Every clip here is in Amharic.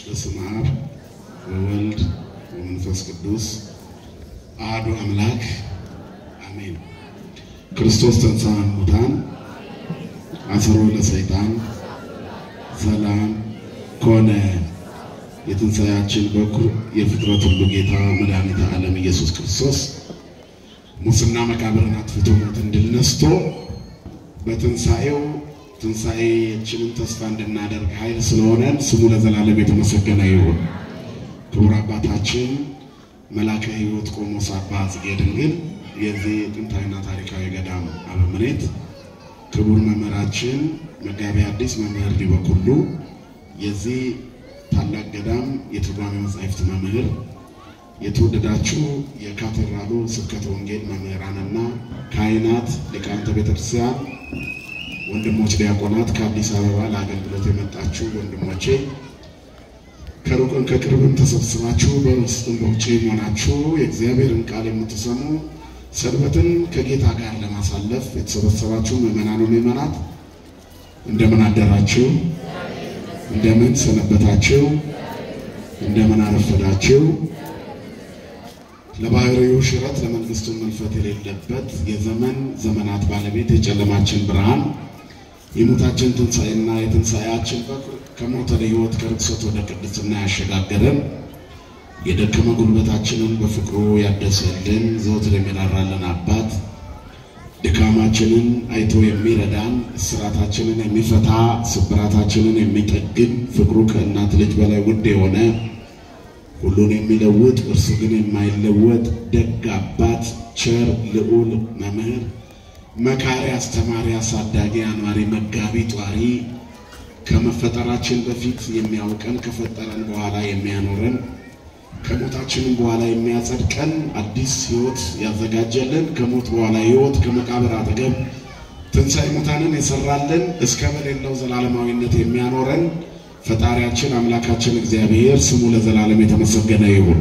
በስመ አብ ወወልድ ወመንፈስ ቅዱስ አሐዱ አምላክ አሜን። ክርስቶስ ተንሥአ እሙታን አሰሮ ለሰይጣን ሰላም ኮነ። የትንሣኤያችን በኩር የፍጥረት ሁሉ ጌታ መድኃኒተ ዓለም ኢየሱስ ክርስቶስ ሙስና መቃብርን አጥፍቶ ሞትን ድል ነስቶ በትንሣኤው ትንሣኤያችንን ተስፋ እንድናደርግ ኃይል ስለሆነን ስሙ ለዘላለም የተመሰገነ ይሁን። ክቡር አባታችን መላከ ሕይወት ቆሞስ አባ ጽጌ ድንግል የዚህ ጥንታዊና ታሪካዊ ገዳም አበምኔት፣ ክቡር መምህራችን መጋቢ ሐዲስ መምህር ዲበኩሉ የዚህ ታላቅ ገዳም የትርጓሜ መጻሕፍት መምህር፣ የተወደዳችሁ የካቴድራሉ ስብከተ ወንጌል መምህራንና ካህናት፣ ሊቃውንተ ቤተክርስቲያን ወንድሞች ዲያቆናት፣ ከአዲስ አበባ ለአገልግሎት የመጣችሁ ወንድሞቼ ከሩቅም ከቅርብም ተሰብስባችሁ በውስጥም በውጭ ሆናችሁ የእግዚአብሔርን ቃል የምትሰሙ ሰንበትን ከጌታ ጋር ለማሳለፍ የተሰበሰባችሁ ምዕመናን ምዕመናት እንደምን አደራችሁ? እንደምን ሰነበታችሁ? እንደምን አረፈዳችሁ? ለባህሪው ሽረት ለመንግስቱ መልፈት የሌለበት የዘመን ዘመናት ባለቤት የጨለማችን ብርሃን የሞታችን ትንሣኤና የትንሣኤያችን በኩር ከሞት ወደ ሕይወት ከርክሰት ወደ ቅድስና ያሸጋገረን የደከመ ጉልበታችንን በፍቅሩ ያደሰልን ዘወትር የሚራራልን አባት ድካማችንን አይቶ የሚረዳን እስራታችንን የሚፈታ ስብራታችንን የሚጠግን ፍቅሩ ከእናት ልጅ በላይ ውድ የሆነ ሁሉን የሚለውጥ እርሱ ግን የማይለወጥ ደግ አባት ቸር ልዑል መምህር መካሪ አስተማሪ አሳዳጊ አኗሪ መጋቢ ጧሪ ከመፈጠራችን በፊት የሚያውቀን ከፈጠረን በኋላ የሚያኖረን ከሞታችንም በኋላ የሚያጸድቀን አዲስ ሕይወት ያዘጋጀልን ከሞት በኋላ ሕይወት ከመቃብር አጠገብ ትንሣኤ ሙታንን የሰራልን እስከ በሌለው ዘላለማዊነት የሚያኖረን ፈጣሪያችን አምላካችን እግዚአብሔር ስሙ ለዘላለም የተመሰገነ ይሁን።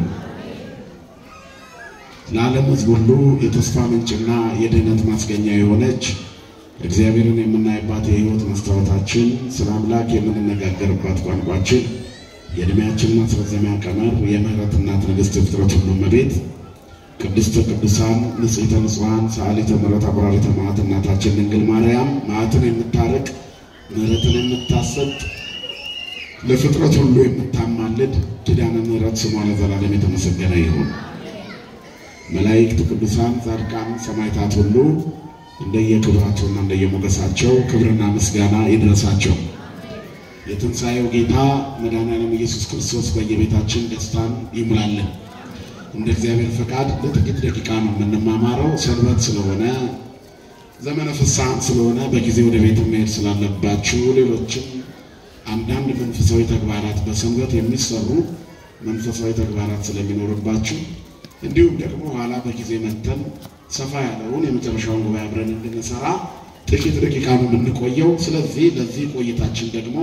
ለዓለም ሕዝብ ሁሉ የተስፋ ምንጭና የድህነት ማስገኛ የሆነች እግዚአብሔርን የምናይባት የሕይወት መስታወታችን ስለ አምላክ የምንነጋገርባት ቋንቋችን የዕድሜያችን ማስረዘሚያ ቀመር የምሕረት እናት ንግሥት የፍጥረት ሁሉ እመቤት ቅድስተ ቅዱሳን ንጽሕተ ንጹሐን ሰዓሊተ ምሕረት አቁራሪተ መዓት እናታችን ድንግል ማርያም መዓትን የምታርቅ ምሕረትን የምታሰጥ ለፍጥረት ሁሉ የምታማልድ ኪዳነ ምሕረት ስሟ ለዘላለም የተመሰገነ ይሁን። መላእክት፣ ቅዱሳን፣ ጻድቃን፣ ሰማዕታት ሁሉ እንደየክብራቸውና እንደየሞገሳቸው ክብርና ምስጋና ይድረሳቸው። የትንሣኤው ጌታ መድኃኔዓለም ኢየሱስ ክርስቶስ በየቤታችን ደስታን ይሙላልን። እንደ እግዚአብሔር ፈቃድ ለጥቂት ደቂቃ ነው የምንማማረው። ሰንበት ስለሆነ ዘመነ ፍስሐም ስለሆነ በጊዜ ወደ ቤት መሄድ ስላለባችሁ ሌሎችም አንዳንድ መንፈሳዊ ተግባራት በሰንበት የሚሰሩ መንፈሳዊ ተግባራት ስለሚኖርባችሁ እንዲሁም ደግሞ ኋላ በጊዜ መተን ሰፋ ያለውን የመጨረሻውን ጉባኤ አብረን እንድንሰራ ጥቂት ደቂቃ ነው የምንቆየው። ስለዚህ ለዚህ ቆይታችን ደግሞ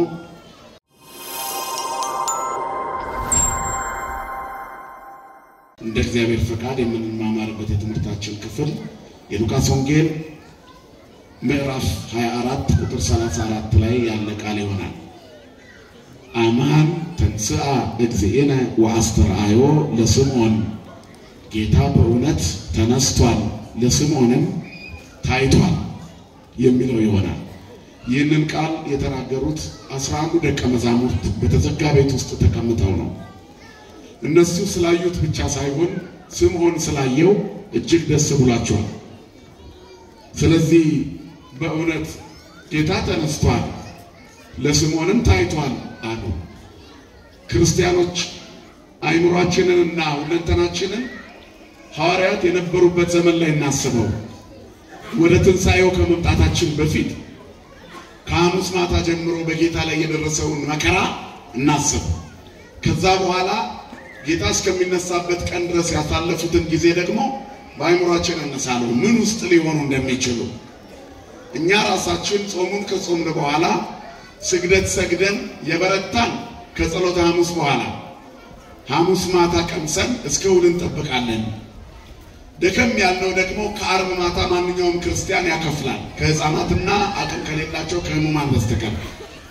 እንደ እግዚአብሔር ፈቃድ የምንማማርበት የትምህርታችን ክፍል የሉቃስ ወንጌል ምዕራፍ 24 ቁጥር 34 ላይ ያለ ቃል ይሆናል። አማን ተንሥአ እግዚእነ ወአስተርአዮ ለስምዖን ጌታ በእውነት ተነስቷል፣ ለስምዖንም ታይቷል የሚለው ይሆናል። ይህንን ቃል የተናገሩት አስራ አንዱ ደቀ መዛሙርት በተዘጋ ቤት ውስጥ ተቀምጠው ነው። እነሱ ስላዩት ብቻ ሳይሆን ስምዖን ስላየው እጅግ ደስ ብሏቸዋል። ስለዚህ በእውነት ጌታ ተነስቷል፣ ለስምዖንም ታይቷል አሉ። ክርስቲያኖች አይምሯችንንና ሁለንተናችንን ሐዋርያት የነበሩበት ዘመን ላይ እናስበው። ወደ ትንሣኤው ከመምጣታችን በፊት ከሐሙስ ማታ ጀምሮ በጌታ ላይ የደረሰውን መከራ እናስብ። ከዛ በኋላ ጌታ እስከሚነሳበት ቀን ድረስ ያሳለፉትን ጊዜ ደግሞ በአይምሯችን እነሳለሁ ምን ውስጥ ሊሆኑ እንደሚችሉ እኛ ራሳችን ጾሙን ከጾምን በኋላ ስግደት ሰግደን የበረታን ከጸሎተ ሐሙስ በኋላ ሐሙስ ማታ ቀምሰን እስከ እሑድ እንጠብቃለን። ደከም ያለው ደግሞ ከዓርብ ማታ ማንኛውም ክርስቲያን ያከፍላል፣ ከሕፃናትና አቅም ከሌላቸው ከሕሙማን በስተቀር።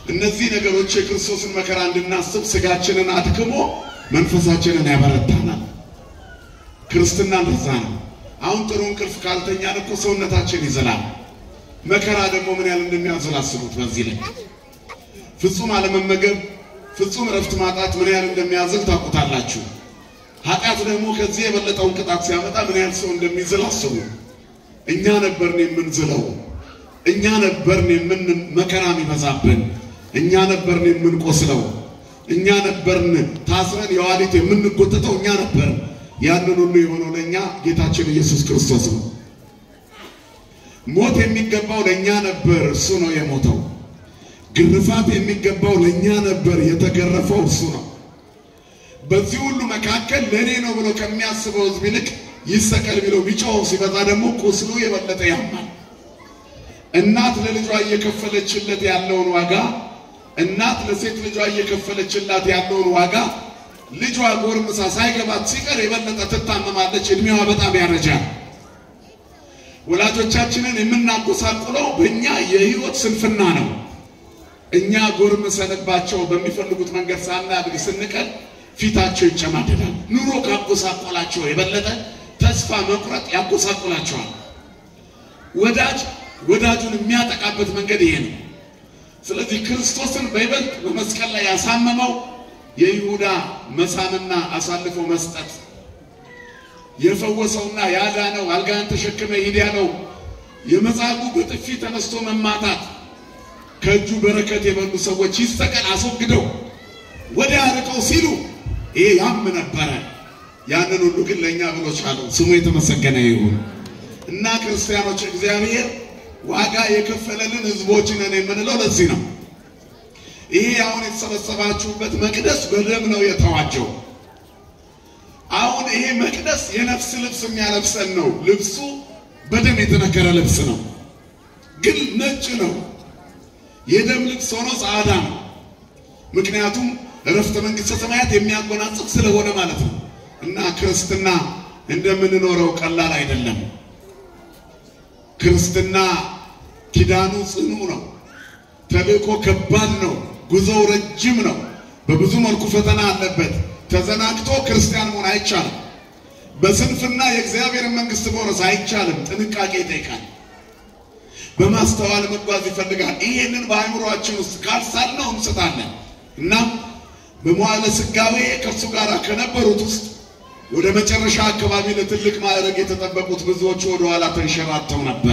እነዚህ ነገሮች የክርስቶስን መከራ እንድናስብ ስጋችንን አድክሞ መንፈሳችንን ያበረታናል። ክርስትና እንደዛ ነው። አሁን ጥሩ እንቅልፍ ካልተኛን እኮ ሰውነታችን ይዝላል። መከራ ደግሞ ምን ያህል እንደሚያዝል አስቡት። በዚህ ላይ ፍጹም አለመመገብ፣ ፍጹም እረፍት ማጣት ምን ያህል እንደሚያዝል ታውቁታላችሁ። ኃጢአት ደግሞ ከዚህ የበለጠውን ቅጣት ሲያመጣ ምን ያህል ሰው እንደሚዝል አስቡ። እኛ ነበርን የምንዝለው፣ እኛ ነበርን የምን መከራ የሚበዛብን፣ እኛ ነበርን የምንቆስለው፣ እኛ ነበርን ታስረን የዋሊት የምንጎተተው፣ እኛ ነበርን። ያንን ሁሉ የሆነው ለእኛ ጌታችን ኢየሱስ ክርስቶስ ነው። ሞት የሚገባው ለእኛ ነበር፣ እሱ ነው የሞተው። ግርፋት የሚገባው ለእኛ ነበር፣ የተገረፈው እሱ ነው። በዚህ ሁሉ መካከል ለእኔ ነው ብሎ ከሚያስበው ሕዝብ ይልቅ ይሰቀል ቢለው ቢጮኸው ሲበዛ ደግሞ ቁስሉ የበለጠ ያማል። እናት ለልጇ እየከፈለችለት ያለውን ዋጋ እናት ለሴት ልጇ እየከፈለችላት ያለውን ዋጋ ልጇ ጎርምሳ ሳይገባት ሲቀር የበለጠ ትታመማለች። እድሜዋ በጣም ያረጃል። ወላጆቻችንን የምናጎሳቁለው በእኛ የህይወት ስንፍና ነው። እኛ ጎርምሰንባቸው በሚፈልጉት መንገድ ሳናድግ ስንቀር ፊታቸው ይጨማደዳል። ኑሮ ካጎሳቆላቸው የበለጠ ተስፋ መቁረጥ ያጎሳቆላቸዋል። ወዳጅ ወዳጁን የሚያጠቃበት መንገድ ይሄ ነው። ስለዚህ ክርስቶስን በይበልጥ በመስቀል ላይ ያሳመመው የይሁዳ መሳምና አሳልፎ መስጠት የፈወሰውና ያዳነው አልጋን ተሸክመ ሂድ ያለው የመጻጉዕ በጥፊ ተነስቶ መማታት ከእጁ በረከት የበሉ ሰዎች ይሰቀል አስወግደው ወዲያ ርቀው ሲሉ ይሄ ያም ነበረ። ያንን ሁሉ ግን ለእኛ ብሎ ቻለው። ስሙ የተመሰገነ ይሁን እና ክርስቲያኖች እግዚአብሔር ዋጋ የከፈለልን ሕዝቦች ነን የምንለው ለዚህ ነው። ይሄ አሁን የተሰበሰባችሁበት መቅደስ በደም ነው የተዋጀው። አሁን ይሄ መቅደስ የነፍስ ልብስ የሚያለብሰን ነው። ልብሱ በደም የተነከረ ልብስ ነው፣ ግን ነጭ ነው። የደም ልብስ ሆኖ ጻዕዳ ነው። ምክንያቱም እረፍተ መንግሥተ ሰማያት የሚያጎናጽፍ ስለሆነ ማለት ነው። እና ክርስትና እንደምንኖረው ቀላል አይደለም። ክርስትና ኪዳኑ ጽኑ ነው። ተልእኮ ከባድ ነው። ጉዞው ረጅም ነው። በብዙ መልኩ ፈተና አለበት። ተዘናግቶ ክርስቲያን መሆን አይቻልም። በስንፍና የእግዚአብሔርን መንግሥት መውረስ አይቻልም። ጥንቃቄ ይጠይቃል። በማስተዋል መጓዝ ይፈልጋል። ይሄንን በአእምሯችን ውስጥ ካልሳልነው እንስታለን እና በመዋዕለ ሥጋዌ ከእሱ ጋር ከነበሩት ውስጥ ወደ መጨረሻ አካባቢ ለትልቅ ማዕረግ የተጠበቁት ብዙዎቹ ወደ ኋላ ተንሸራተው ነበረ።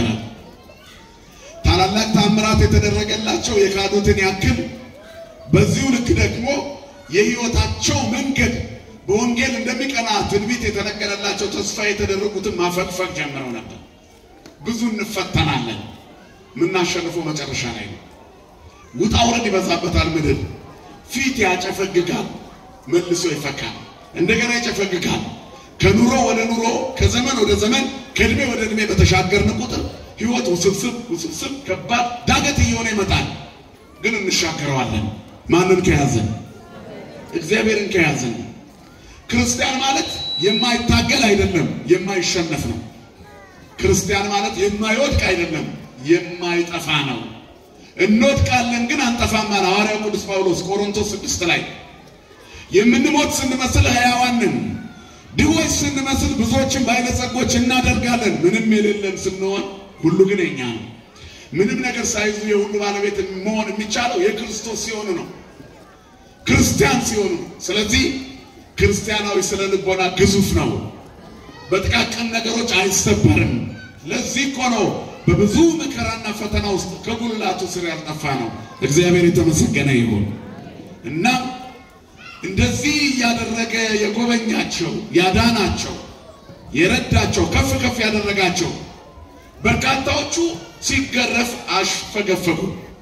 ታላላቅ ታምራት የተደረገላቸው የካዱትን ያክል በዚሁ ልክ ደግሞ የሕይወታቸው መንገድ በወንጌል እንደሚቀና ትንቢት የተነገረላቸው ተስፋ የተደረጉትን ማፈግፈግ ጀምረው ነበር። ብዙ እንፈተናለን። የምናሸንፈው መጨረሻ ላይ ነው። ውጣ ውረድ ይበዛበታል። ምድር ፊት ያጨፈግጋል፣ መልሶ ይፈካል፣ እንደገና ይጨፈግጋል። ከኑሮ ወደ ኑሮ፣ ከዘመን ወደ ዘመን፣ ከእድሜ ወደ እድሜ በተሻገርን ቁጥር ሕይወት ውስብስብ ውስብስብ ከባድ ዳገት እየሆነ ይመጣል። ግን እንሻገረዋለን። ማንን ከያዘን? እግዚአብሔርን ከያዘን። ክርስቲያን ማለት የማይታገል አይደለም፣ የማይሸነፍ ነው። ክርስቲያን ማለት የማይወድቅ አይደለም፣ የማይጠፋ ነው። እንወድቃለን ግን አንጠፋም አለ ሐዋርያው ቅዱስ ጳውሎስ ቆሮንቶስ ስድስት ላይ የምንሞት ስንመስል ሕያዋን ነን፣ ድሆች ስንመስል ብዙዎችን ባለጸጎች እናደርጋለን። ምንም የሌለን ስንሆን ሁሉ ግን የኛ ነው። ምንም ነገር ሳይዙ የሁሉ ባለቤት መሆን የሚቻለው የክርስቶስ ሲሆኑ ነው፣ ክርስቲያን ሲሆኑ ነው። ስለዚህ ክርስቲያናዊ ስነ ልቦና ግዙፍ ነው። በጥቃቅን ነገሮች አይሰበርም። ለዚህ እኮ ነው በብዙ መከራና ፈተና ውስጥ ከጉልላቱ ስር ያልጠፋ ነው። እግዚአብሔር የተመሰገነ ይሁን። እናም እንደዚህ እያደረገ የጎበኛቸው ያዳናቸው፣ የረዳቸው፣ ከፍ ከፍ ያደረጋቸው በርካታዎቹ ሲገረፍ አሽፈገፈጉ።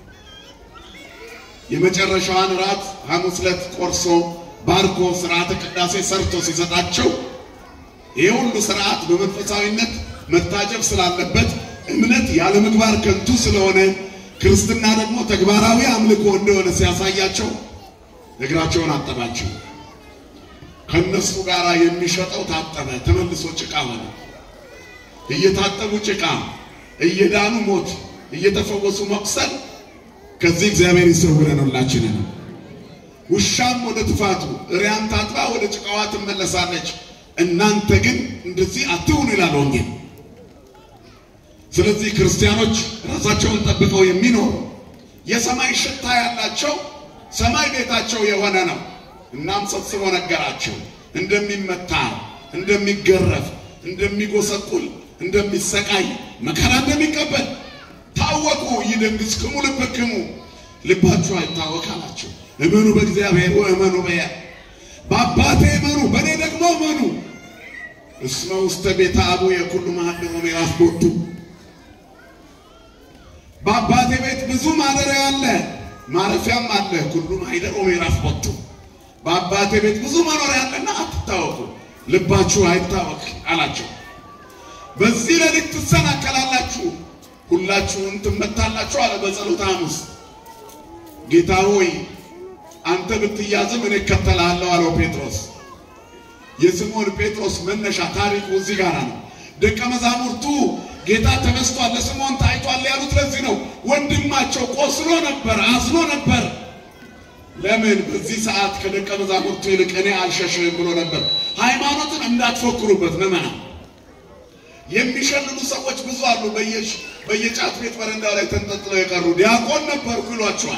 የመጨረሻዋን ራት ሐሙስ ዕለት ቆርሶ ባርኮ ስርዓተ ቅዳሴ ሰርቶ ሲሰጣቸው ይህ ሁሉ ስርዓት በመንፈሳዊነት መታጀብ ስላለበት እምነት ያለ ምግባር ከንቱ ስለሆነ ክርስትና ደግሞ ተግባራዊ አምልኮ እንደሆነ ሲያሳያቸው እግራቸውን አጠባቸው። ከነሱ ጋር የሚሸጠው ታጠበ፣ ተመልሶ ጭቃ ሆነ። እየታጠቡ ጭቃ፣ እየዳኑ ሞት፣ እየተፈወሱ መቁሰል ከዚህ እግዚአብሔር ይሰውረን ሁላችንን። ውሻም ወደ ትፋቱ እሪያም ታጥባ ወደ ጭቃዋ ትመለሳለች፣ እናንተ ግን እንደዚህ አትሁኑ ይላል ወንጌል። ስለዚህ ክርስቲያኖች ራሳቸውን ጠብቀው የሚኖሩ የሰማይ ሽታ ያላቸው ሰማይ ቤታቸው የሆነ ነው። እናም ሰብስቦ ነገራቸው እንደሚመታ፣ እንደሚገረፍ፣ እንደሚጎሰቁል፣ እንደሚሰቃይ መከራ እንደሚቀበል ታወቁ። ይደንግጽክሙ ልብክሙ ልባችሁ አይታወክ አላቸው። እመኑ በእግዚአብሔር ወእመኑ በያ በአባቴ እመኑ በእኔ ደግሞ እመኑ። እስመ ውስተ ቤተ አቡየ ኩሉ መሃልሙ ምዕራፍ ቦቱ በአባቴ ቤት ብዙ ማደሪያ አለ፣ ማረፊያም አለ። ኩሉ ማኅደር ምዕራፍ ቦቱ በአባቴ ቤት ብዙ መኖሪያ አለና አትታወቁ፣ ልባችሁ አይታወክ አላቸው። በዚህ ሌሊት ትሰናከላላችሁ፣ ሁላችሁም ትመታላችሁ አለ በጸሎተ ሐሙስ። ጌታ ሆይ አንተ ብትያዝም እኔ እከተልሃለሁ አለው ጴጥሮስ። የስምዖን ጴጥሮስ መነሻ ታሪኩ እዚህ ጋር ነው። ደቀ መዛሙርቱ ጌታ ተነስቷል፣ ለስምዖን ታይቷል ያሉት ለዚህ ነው። ወንድማቸው ቆስሎ ነበር፣ አዝኖ ነበር። ለምን በዚህ ሰዓት ከደቀ መዛሙርቱ ይልቅ እኔ አልሸሽም ብሎ ነበር። ሃይማኖትን እንዳትፎክሩበት መመና የሚሸልሉ ሰዎች ብዙ አሉ። በየሽ በየጫት ቤት በረንዳ ላይ ተንጠልጥለው የቀሩ ዲያቆን ነበርኩ ይሏችኋል።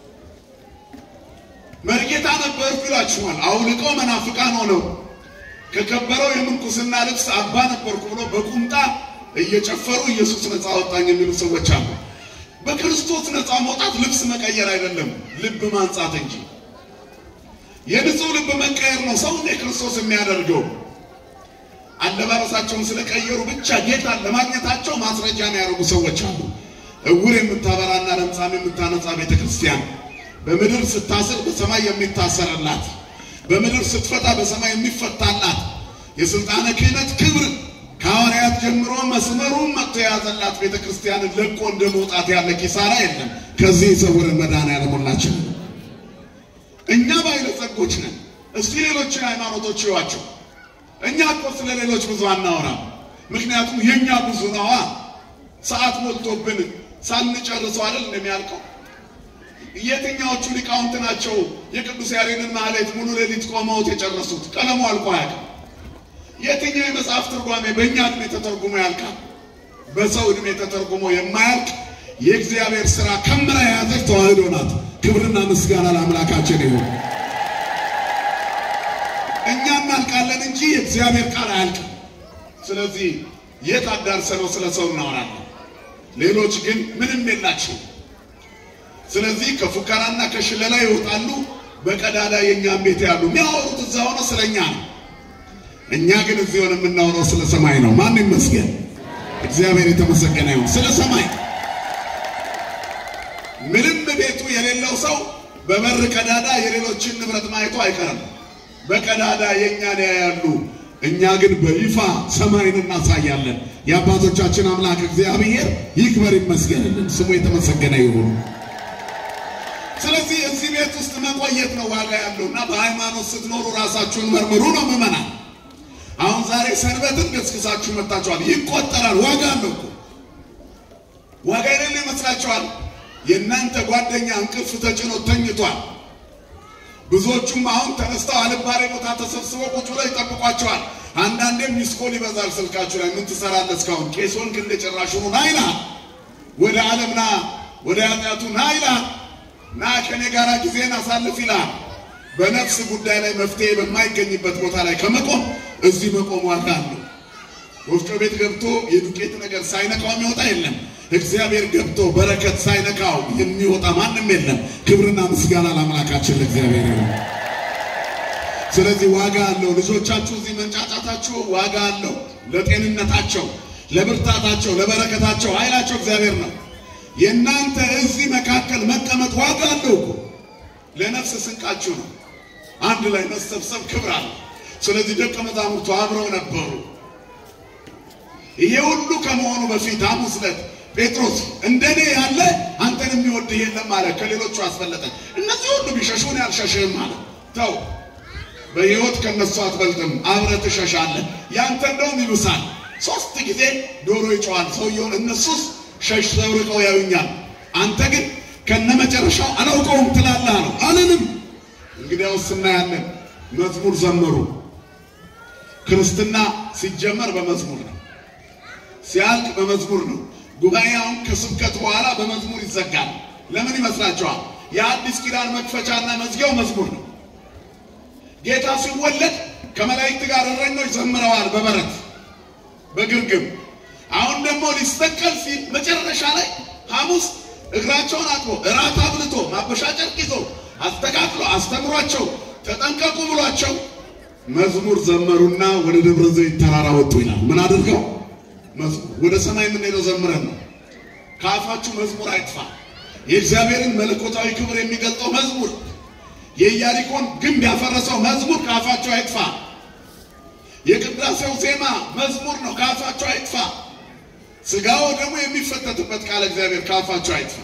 መርጌታ ነበርኩ ይሏችኋል። አውልቀው መናፍቃን ሆነው ከከበረው የምንኩስና ልብስ አባ ነበርኩ ብሎ በቁምጣ እየጨፈሩ ኢየሱስ ነፃ አወጣኝ የሚሉ ሰዎች አሉ። በክርስቶስ ነፃ መውጣት ልብስ መቀየር አይደለም፣ ልብ ማንጻት እንጂ። የንጹህ ልብ መቀየር ነው ሰው እንደ ክርስቶስ የሚያደርገው። አለባበሳቸውን ስለቀየሩ ብቻ ጌታን ለማግኘታቸው ማስረጃ የሚያደርጉ ሰዎች አሉ። እውር የምታበራና ለምጻም የምታነጻ ቤተ ክርስቲያን በምድር ስታስር በሰማይ የሚታሰርላት፣ በምድር ስትፈታ በሰማይ የሚፈታላት የሥልጣነ ክህነት ክብር ከሐዋርያት ጀምሮ መስመሩን መጥቶ የያዘላት ቤተ ክርስቲያንን ለቆ እንደ መውጣት ያለ ኪሳራ የለም። ከዚህ የሰውርን መድኃኔዓለም ሁላችን እኛ ባለጸጎች ነን። እስቲ ሌሎችን ሃይማኖቶች ይዋቸው። እኛ እኮ ስለ ሌሎች ብዙ አናወራም። ምክንያቱም የእኛ ብዙ ነዋ። ሰዓት ሞልቶብን ሳንጨርሰው አይደል እንደሚያልቀው። የትኛዎቹ ሊቃውንት ናቸው የቅዱስ ያሬድን ማህሌት ሙሉ ሌሊት ቆመውት የጨረሱት? ቀለሙ አልቆ አያውቅም። የትኛው የመጽሐፍ ትርጓሜ በእኛ ዕድሜ ተተርጉሞ ያልቃል? በሰው ዕድሜ ተተርጉሞ የማያልቅ የእግዚአብሔር ሥራ ከምራ የያዘች ተዋህዶ ናት። ክብርና ምስጋና ለአምላካችን ይሁን። እኛ እናልቃለን እንጂ የእግዚአብሔር ቃል አያልቅም። ስለዚህ የት አዳርሰነው ስለ ሰው እናወራለን። ሌሎች ግን ምንም የላቸው። ስለዚህ ከፉከራና ከሽለላ ይወጣሉ። በቀዳዳ የእኛም ቤት ያሉ የሚያወሩት እዛ ሆነ ስለ እኛ ነው። እኛ ግን እዚህ ሆነ የምናወራው ስለ ሰማይ ነው። ማን ይመስገን? እግዚአብሔር የተመሰገነ ይሁን። ስለ ሰማይ ምንም ቤቱ የሌለው ሰው በበር ቀዳዳ የሌሎችን ንብረት ማየቱ አይቀርም። በቀዳዳ የእኛን ያያሉ። እኛ ግን በይፋ ሰማይን እናሳያለን። የአባቶቻችን አምላክ እግዚአብሔር ይክበር ይመስገንልን፣ ስሙ የተመሰገነ ይሁን። ስለዚህ እዚህ ቤት ውስጥ መቆየት ነው ዋጋ ያለው እና በሃይማኖት ስትኖሩ ራሳችሁን መርምሩ ነው ምዕመናን። አሁን ዛሬ ሰንበትን ገስግሳችሁ መጥታችኋል። ይቆጠራል። ዋጋ አለው እኮ ዋጋ የሌለ ይመስላችኋል? የእናንተ ጓደኛ እንቅልፍ ተጭኖ ተኝቷል። ብዙዎቹም አሁን ተነስተው አልባሌ ቦታ ተሰብስበው ቁጭ ብለው ይጠብቋቸዋል። አንዳንዴም ሚስኮል ይበዛል ስልካችሁ ላይ ምን ትሰራለህ እስካሁን? ቄሶን ግን እንደጨራሹኑ ና ይልሃል። ወደ ዓለም ና፣ ወደ ኃጢአቱ ና ይልሃል። ና ከኔ ጋር ጊዜን አሳልፍ ይልሃል። በነፍስ ጉዳይ ላይ መፍትሄ በማይገኝበት ቦታ ላይ ከመቆም እዚህ መቆም ዋጋ አለው። ወፍጮ ቤት ገብቶ የዱቄት ነገር ሳይነካው የሚወጣ የለም። እግዚአብሔር ገብቶ በረከት ሳይነካው የሚወጣ ማንም የለም። ክብርና ምስጋና ለአምላካችን ለእግዚአብሔር ይሁን። ስለዚህ ዋጋ አለው። ልጆቻችሁ እዚህ መንጫጫታችሁ ዋጋ አለው። ለጤንነታቸው፣ ለብርታታቸው፣ ለበረከታቸው ኃይላቸው እግዚአብሔር ነው። የእናንተ እዚህ መካከል መቀመጥ ዋጋ አለው እኮ ለነፍስ ስንቃችሁ ነው። አንድ ላይ መሰብሰብ ክብር አለ። ስለዚህ ደቀ መዛሙርቱ አብረው ነበሩ። ይሄ ሁሉ ከመሆኑ በፊት ሐሙስ ዕለት ጴጥሮስ እንደኔ ያለ አንተን የሚወድህ የለም አለ። ከሌሎቹ አስፈለጠ። እነዚህ ሁሉ ቢሸሹን ያልሸሽህም አለ። ተው በሕይወት ከነሱ አትበልጥም፣ አብረህ ትሸሻለህ። ያንተ እንደውም ይብሳል። ሶስት ጊዜ ዶሮ ይጮኻል ሰውየውን። እነሱስ ሸሽተው ርቀው ያዩኛል። አንተ ግን ከነመጨረሻው አላውቀውም ትላለህ አለው። አልልም። እንግዲያውስ እናያለን። መዝሙር ዘመሩ። ክርስትና ሲጀመር በመዝሙር ነው፣ ሲያልቅ በመዝሙር ነው። ጉባኤውን ከስብከት በኋላ በመዝሙር ይዘጋል። ለምን ይመስላችኋል? የአዲስ ኪዳን መክፈቻና መዝጊያው መዝሙር ነው። ጌታ ሲወለድ ከመላእክት ጋር እረኞች ዘምረዋል በበረት በግርግም። አሁን ደግሞ ሊሰቀል ሲል መጨረሻ ላይ ሐሙስ እግራቸውን አጥቦ እራት አብልቶ ማበሻ ጨርቅ ይዞ አስተካክሎ አስተምሯቸው ተጠንቀቁ ብሏቸው መዝሙር ዘመሩና ወደ ደብረ ዘይት ተራራ ወጡ ይላል። ምን አድርገው? መዝሙር ወደ ሰማይ የምንሄደው ዘምረን ነው። ከአፋችሁ መዝሙር አይጥፋ። የእግዚአብሔርን መለኮታዊ ክብር የሚገልጠው መዝሙር፣ የኢያሪኮን ግንብ ያፈረሰው መዝሙር ከአፋችሁ አይጥፋ። የቅዳሴው ዜማ መዝሙር ነው፣ ከአፋችሁ አይጥፋ። ስጋው ደግሞ የሚፈተትበት ቃል እግዚአብሔር ከአፋችሁ አይጥፋ።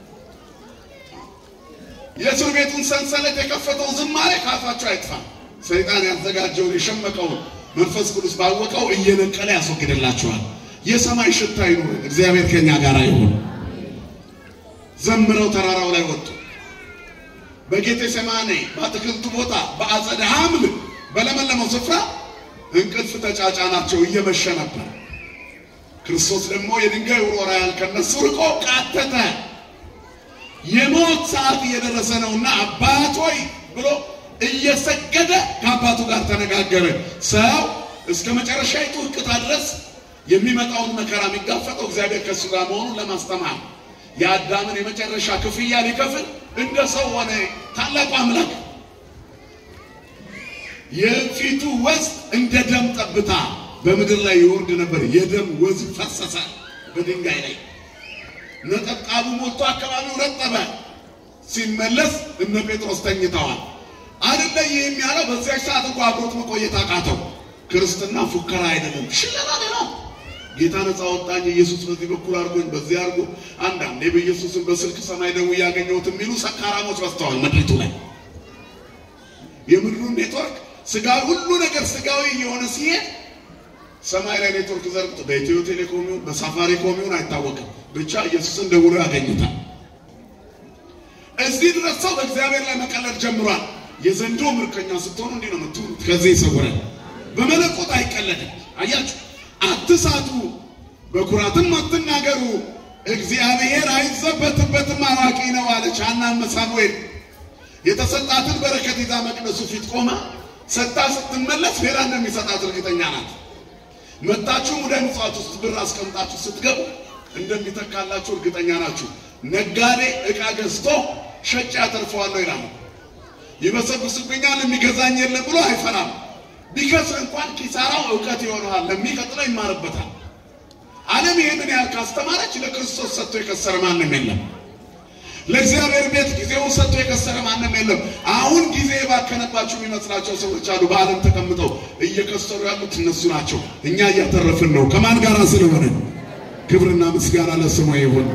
የእስር ቤቱን ሰንሰለት የከፈተው ዝማሬ ከአፋችሁ አይጥፋ። ሰይጣን ያዘጋጀውን የሸመቀውን መንፈስ ቅዱስ ባወቀው እየነቀለ ያስወግድላችኋል። የሰማይ ሽታ ይኑርን። እግዚአብሔር ከኛ ጋር ይሁን። ዘምረው ተራራው ላይ ወጡ። በጌቴ ሰማኔ በአትክልቱ ቦታ በአጸደ ሐምል በለመለመው ስፍራ እንቅልፍ ተጫጫናቸው፣ እየመሸ ነበር። ክርስቶስ ደግሞ የድንጋይ ውርወራ ያህል ከነሱ ርቆ ቃተተ። የሞት ሰዓት እየደረሰ ነውና አባት ሆይ ብሎ እየሰገደ ከአባቱ ጋር ተነጋገረ። ሰው እስከ መጨረሻይቱ ሕቅታ ድረስ የሚመጣውን መከራ የሚጋፈጠው እግዚአብሔር ከእሱ ጋር መሆኑን ለማስተማር የአዳምን የመጨረሻ ክፍያ ሊከፍል እንደ ሰው ሆነ። ታላቁ አምላክ የፊቱ ወዝ እንደ ደም ጠብታ በምድር ላይ ይወርድ ነበር። የደም ወዝ ፈሰሰ በድንጋይ ላይ ነጠብጣቡ ሞልቶ አካባቢው ረጠበ። ሲመለስ እነ ጴጥሮስ ተኝተዋል። አይደለም ያለው በዚያች ሰዓት እንኳ አብሮት መቆየት አቃተው። ክርስትና ፉከራ አይደለም፣ ሽለላ ሌላ ጌታ ነፃ ወጣኝ፣ ኢየሱስ በዚህ በኩል አድርጎኝ በዚህ አድርጎ። አንዳንዴ በኢየሱስን በስልክ ሰማይ ደውዬ ያገኘሁት የሚሉ ሰካራሞች በዝተዋል ምድሪቱ ላይ። የምድሩን ኔትወርክ ስጋዊ ሁሉ ነገር ስጋዊ የሆነ ሲሄድ ሰማይ ላይ ኔትወርክ ዘርግቶ በኢትዮ ቴሌኮም ይሁን በሳፋሪኮም ይሁን አይታወቅም፣ ብቻ ኢየሱስን ደውሎ ያገኙታል። እዚህ ድረስ ሰው በእግዚአብሔር ላይ መቀለድ ጀምሯል። የዘንዶ ምርኮኛ ስትሆኑ እንዲህ ነው የምትሆኑት። ከዚህ ይሰውረን። በመለኮት አይቀለድም። አያችሁ፣ አትሳቱ፣ በኩራትም አትናገሩ፣ እግዚአብሔር አይዘበትበትም፣ አዋቂ ነው አለች ሐናም ሳሙኤል። የተሰጣትን በረከት ይዛ መቅደሱ ፊት ቆማ ሰጥታ ስትመለስ ሌላ እንደሚሰጣት እርግጠኛ ናት። መታችሁ ሙዳይ ምጽዋት ውስጥ ብር አስቀምጣችሁ ስትገቡ እንደሚተካላችሁ እርግጠኛ ናችሁ። ነጋዴ ዕቃ ገዝቶ ሸጬ አተርፈዋለሁ ይላል። ይበሰብስብኛል የሚገዛኝ የለም ብሎ አይፈራም። ቢከስር እንኳን ኪሳራው እውቀት ይሆነዋል፣ ለሚቀጥለው ይማርበታል። ዓለም ይሄንን ያህል ካስተማረች ለክርስቶስ ሰጥቶ የከሰረ ማንም የለም። ለእግዚአብሔር ቤት ጊዜውን ሰጥቶ የከሰረ ማንም የለም። አሁን ጊዜ የባከነባቸው የሚመስላቸው ሰዎች አሉ። በዓለም ተቀምጠው እየከሰሩ ያሉት እነሱ ናቸው። እኛ እያተረፍን ነው። ከማን ጋር ስለሆነ ክብርና ምስጋና ለስሙ ይሁን።